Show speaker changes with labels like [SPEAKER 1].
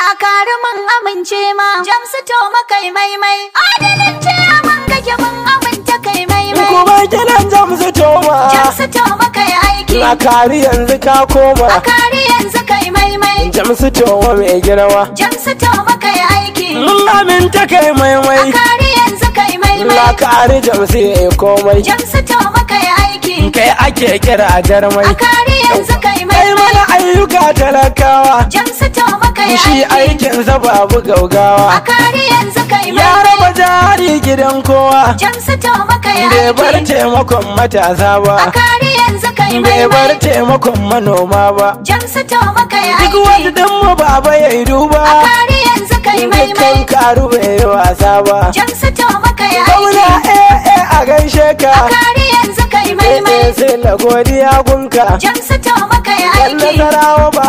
[SPEAKER 1] kari mun amince ma jamsu to makai maimai adalin ce man kake mun aminta kai maimai
[SPEAKER 2] kuma kiran jamsu toma
[SPEAKER 1] jamsu to makai aiki
[SPEAKER 2] na kari yanzu ka koma
[SPEAKER 1] a kari yanzu kai maimai
[SPEAKER 2] jamsu toma mai girma
[SPEAKER 1] jamsu to makai aiki
[SPEAKER 2] mun aminta kai
[SPEAKER 1] a
[SPEAKER 2] maimai
[SPEAKER 1] kari yanzu kai
[SPEAKER 2] na
[SPEAKER 1] maimai
[SPEAKER 2] kari jamsu ya yi komai
[SPEAKER 1] jamsu to makai aiki
[SPEAKER 2] kai ake kira a jarmai
[SPEAKER 1] a kari yanzu kai
[SPEAKER 2] kai
[SPEAKER 1] maimai
[SPEAKER 2] mana ayyuka talakawa
[SPEAKER 1] jamsu to makai
[SPEAKER 2] shi
[SPEAKER 1] aiki
[SPEAKER 2] aikinsa babu
[SPEAKER 1] a
[SPEAKER 2] gaugawa
[SPEAKER 1] kari yanzu kai
[SPEAKER 2] ya
[SPEAKER 1] maimai
[SPEAKER 2] raba jari gidan kowa
[SPEAKER 1] jamsu to makai
[SPEAKER 2] bai bar
[SPEAKER 1] aiki
[SPEAKER 2] taimakon matasa
[SPEAKER 1] a
[SPEAKER 2] ba
[SPEAKER 1] kari yanzu kai
[SPEAKER 2] bai bar
[SPEAKER 1] maimai
[SPEAKER 2] taimakon manoma ba
[SPEAKER 1] jamsu to makai
[SPEAKER 2] duk
[SPEAKER 1] aiki
[SPEAKER 2] wanda dan mu baba ya yi duba
[SPEAKER 1] a kari yanzu kai
[SPEAKER 2] dukkan
[SPEAKER 1] maimai
[SPEAKER 2] karu bai yi wasa ba
[SPEAKER 1] jamsu to makai
[SPEAKER 2] Gwamna
[SPEAKER 1] aiki
[SPEAKER 2] eh eh a gaishe ka
[SPEAKER 1] a kari yanzu kai
[SPEAKER 2] eh
[SPEAKER 1] maimai
[SPEAKER 2] eh sai na godiya gunka
[SPEAKER 1] jamsu to makai
[SPEAKER 2] Yan
[SPEAKER 1] aiki
[SPEAKER 2] nasarawa